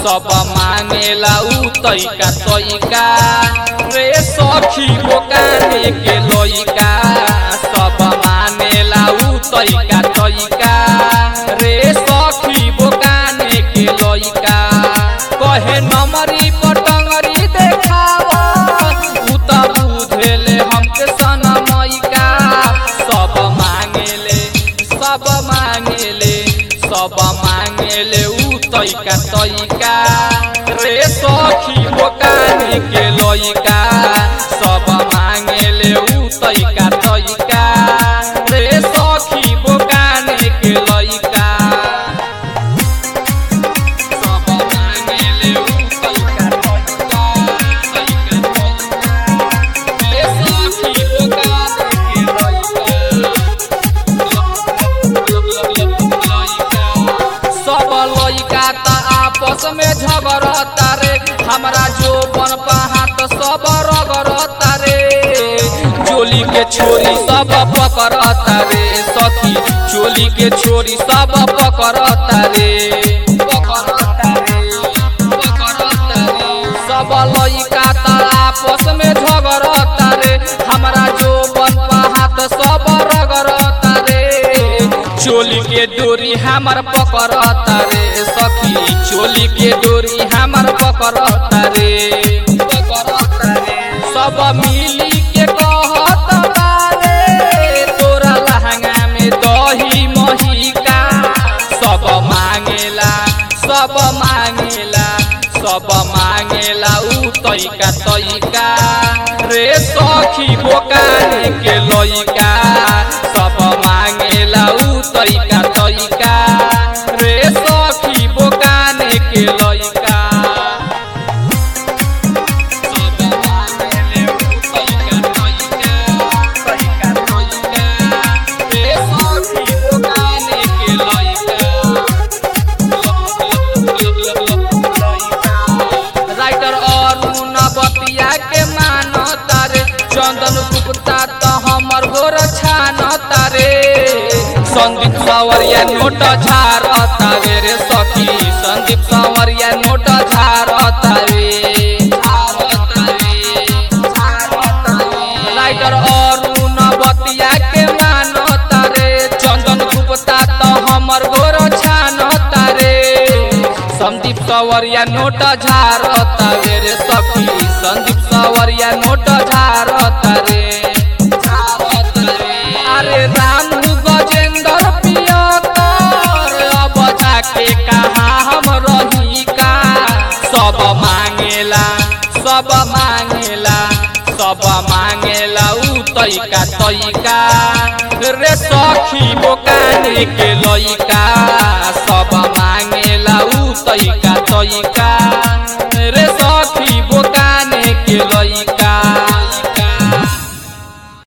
सब मांगेला उ तैका तैका रे सखी बोकाने के लइका सब मानेला उ तैका तैका रे सखी बोकाने के लइका कहे नमरी पटंगरी देखावा उ त बुझेले हमके सनमैका सब मांगेले सब मांगेले सब मांगेले उ तैका तैका रे सखी बोकाने के लइका सब मांगेले उ तैका तैका रे सखी बोकाने के लइका सब मांगेले उ तैका तैका तैका तैका रे सखी बोकाने के सब लइका त आपस में झगड़ता रे हमरा जो बन हाथ सब रगड़ता रे चोली के छोरी सब पकड़ता रे सखी चोली के छोरी सब पकड़ता रे पकड़ता रे पकड़ता रे सब लइका त आपस में झगड़ता रे हमरा जो बन हाथ सब रगड़ता रे चोली के डोरी हमर पकड़ता रे सखी चोली के डोरी हमर पकड़ता रे पकड़ता रे सब मिली के कहत बारे तोरा लहंगा में दही महिका सब मांगेला सब मांगेला सब मांगेला उ तैका तैका रे सखी बोकाने के लइका सब मांगेला उ तैका तैका रे सखी बोकाने के लइका सब मांगेले उ तैका तैका तैका तैका रे सखी बोकाने के लइका राइटर अरुण बतिया के मानता रे चंदन गुप्ता त हमर गोर छानता रे संदीप सावरिया नोट झारता रे रे सखी संदीप सावरिया नोट झारता रे झारता रे झारता रे राइटर अरुण बतिया के मानता रे चंदन गुप्ता त हमर गोर छानता रे संदीप सवरिया नोट झारता रे रे सखी संदीप सवरिया नोट झारता रे झारता रे अरे रामू गजेंद्र पियतर अब जाके कहा हम रही का सब मांगेला सब मांगेला सब मांगेला उ तैका तैका रे सखी बोकाने के लइका सब मांगेला उ तैका तैका